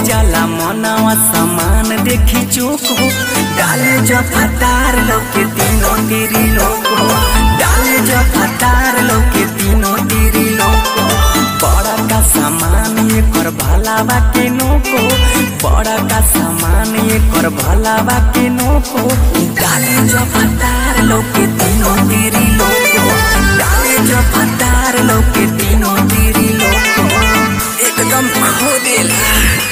जाला मनवा समान देखी चोक हो डाले जो फतार लोके तीनों तेरी लोक हो डाले जो फतार लोके तीनों तेरी लोक हो बड़ा का सामान ये कर भलावा के नोको बड़ा का सामान ये कर भलावा के नोको डाले जो फतार लोके तीनों तेरी लोक हो डाले जो फतार लोके तीनों तेरी लोक हो एकदम खो देला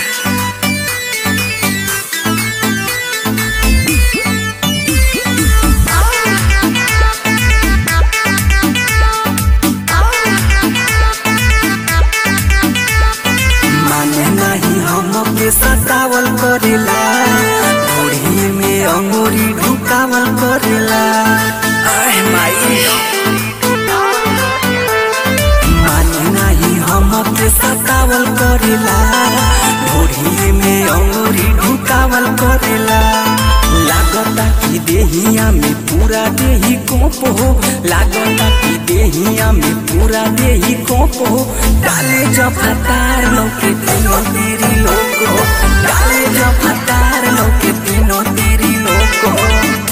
माने नहीं हमके सतावल करेला घोड़ी में अंगूरी ढुकावल करेला आह माई माने नहीं हमके सतावल करेला घोड़ी में अंगूरी ढुकावल करेला लागता कि देहिया में पूरा देही कोप हो लागता कि देहिया में पूरा देही कोप हो डाले जो फतार लोके तीनों तेरी लोक हो डाले जो फतार लोके तीनों तेरी लोक हो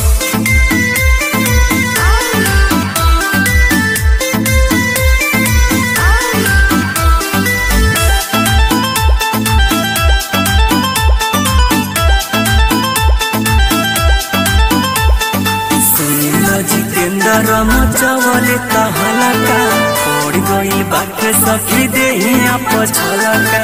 सुनिल जितेन्द्र मचवले कहला का पड़ गई बात सखी देहिया पछलका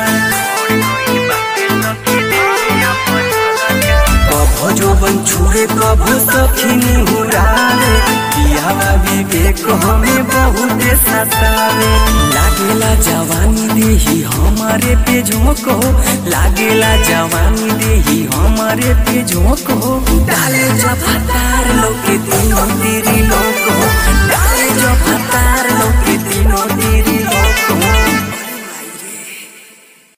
कभो जोबन छुए कभो सखी निहुरावे पियावा विवेक हमें बहुत सतावे लागेला जवानी देही हमारे पे झोंक हो लागेला जवानी देही हमारे पे झोंक हो डाले जो फतार लोके तीनों तेरी लोक हो डाले जो फतार लोके तीनों तेरी